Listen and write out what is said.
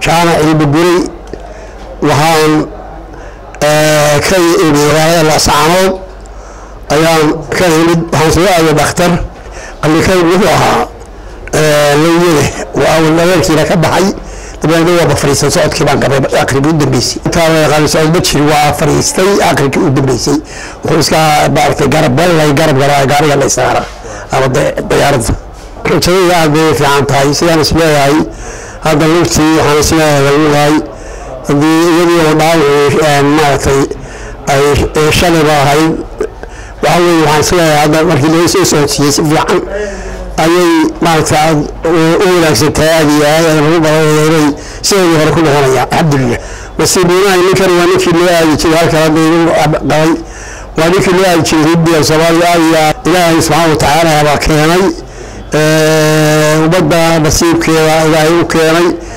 jaamac ilbaguray waxaan ka imi magaalada laascaanood ayaan ka imid waxaan soo aaday dhakhtar qallikay wuxuu ahaa lawyade waa awal adeerkiina ka baxay dabeedna waaba fadhiistay socodkii baan qabay aqrigii u dambeysay intaa la yaqaan socod ma jiri waa fadhiistay aqrigii u dambeysay wuxuu iska maaragtay garab balay garab garaa gaariga la isaara ama dayaaradda rajadayda aad bay fiican tahay sidaan is leeyahay hadda lugtii waxaan is leeyahay haddii iyadii oo dhaawacu maaragtay ay shalayba ahayd waxa weye waxaan is leeyahay hadda markii laga soo socodsiiyey si fiican ayay maaragta u wanaagsantahay aad iyo aad lagu badanaya inay sideedii hore ku noqonaya alxamdulilah nasiibuunahay ninkan waa ninkii loo aadi jiray halkan hadda igu qabay waa ninkii loo aadi jiray hindiya soomaaliya aad iyo aad ilaahay subxaana watacaala baa keenay ummadda nasiibkeeda ilaahay u keenay